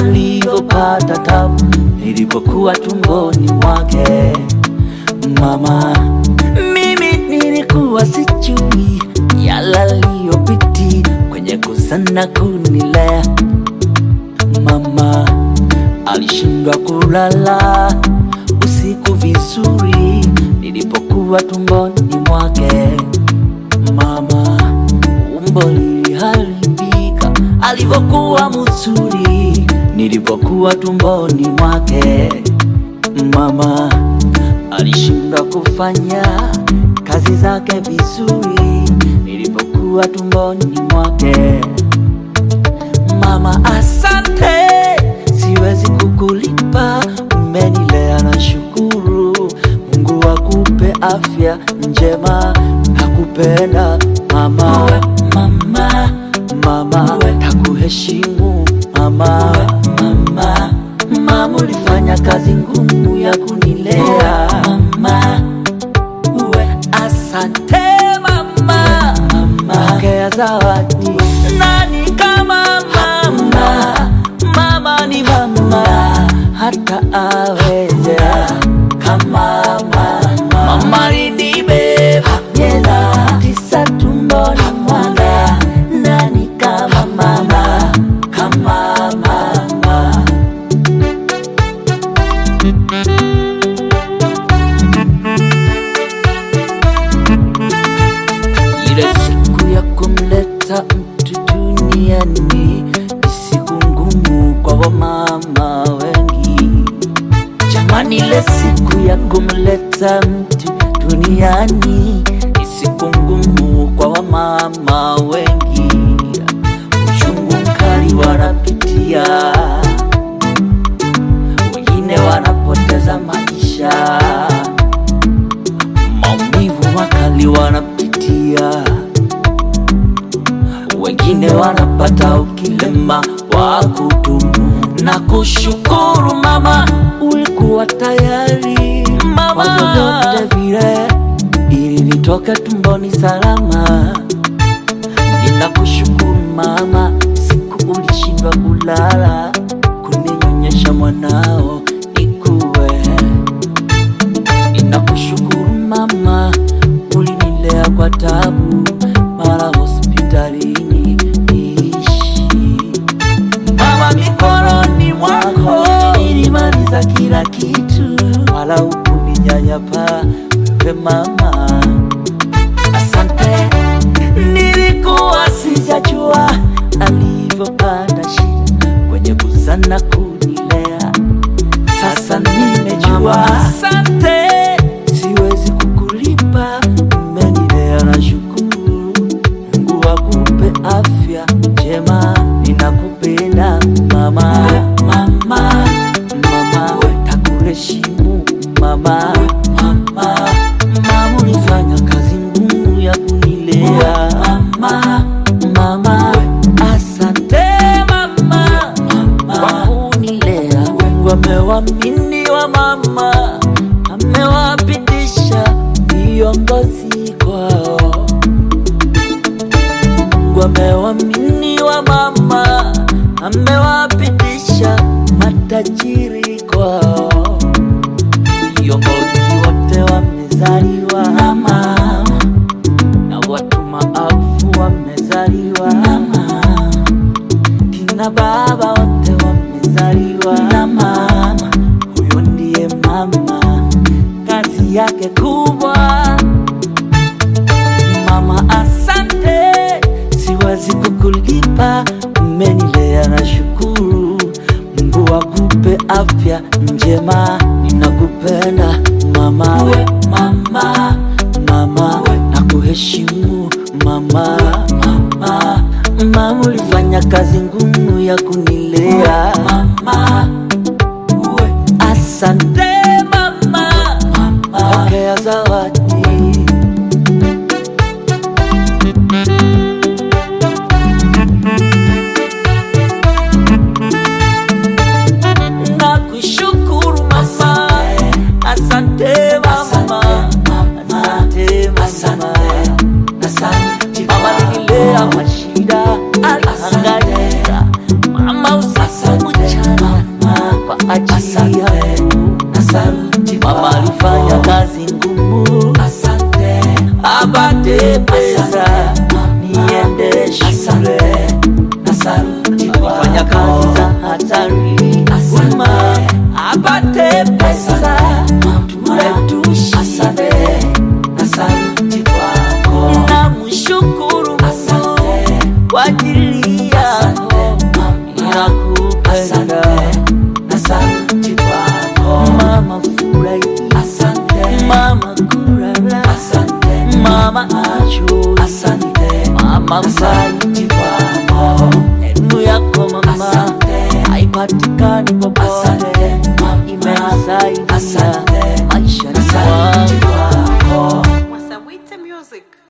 alivyopata tabu nilipokuwa tumboni mwake. Mama, mimi nilikuwa sijui yala aliyopiti kwenye kuzana kunilea. Mama alishindwa kulala usiku vizuri nilipokuwa tumboni mwake. Mama umbo liliharibika alivyokuwa mzuri nilipokuwa tumboni mwake. Mama alishindwa kufanya kazi zake vizuri nilipokuwa tumboni mwake. Mama, asante, siwezi kukulipa, umenilea na shukuru. Mungu akupe afya njema, nakupenda mama, mama, mama, nakuheshimu mama, mama, mama, ulifanya kazi ngumu ya kunilea mama, uwe asante mama, mama, pokea zawadi. Nani kama mama? Mama ni mama, hata aweze kama mama. Mama alinibeba miezi tisa tumboni mwanga. Nani kama mama? Kama mama. Ile siku ya kumleta mtu duniani ni siku ngumu kwa wamama wengi. Jamani, ile siku ya kumleta mtu duniani ni siku ngumu kwa wamama wengi. Uchungu mkali wanapitia, wengine wanapoteza maisha maumivu makali wanapitia, wengine wanapata ukilema wa kudumu. Na kushukuru mama, ulikuwa tayari mama, kwa vyovyote vile ili nitoke tumboni salama. Ninakushukuru mama, siku ulishindwa kulala kuninyonyesha mwanao nikuwe Ninakushukuru mama, ulinilea kwa tabu, mara hospitalini niishi. Mama, mikononi mwako nilimaliza kila kitu, wala hukuninyanyapaa wewe mama. Asante, nilikuwa sijajua alivyopata shida kwenye kuzana kunilea sasa nimejua. Asante, siwezi kukulipa, umenilea na shukuru. Mungu akupe afya njema, ninakupenda mama, mama, mama, takuheshimu mama, mama, mama, ulifanya kazi ngumu ya kunilea mama, mama, asante mama, kwa kunilea. Mungu amewamini wa mama, amewapitisha viongozi kwao. Mungu amewamini wa mama, amewapitisha matajiri kwao. Viongozi wote wamezaliwa na mama, na watu maarufu wamezaliwa na mama kina baba wote wamezaliwa na mama. Huyo ndiye mama, kazi yake kubwa. Mama, asante, siwezi kukulipa, umenilea na shukuru. Mungu akupe afya njema, ninakupenda mama, we mama, mama, nakuheshimu mama, mama, mama, ulifanya kazi ngumu ya kunilea mama, we asante mama, pokea zawadi. Nakushukuru mama, asante mama, asante mama, asante mama, nililea mashida, alihangaika mama, apate pesa niende shule alifanya kazi za hatari wema apate pesa tule tushinde na mshukuru Mungu kwa ajili yako nakupenda mama furahi mama kurara mama achozi mama mbai elimu yako mama haipatikani popote imesaidia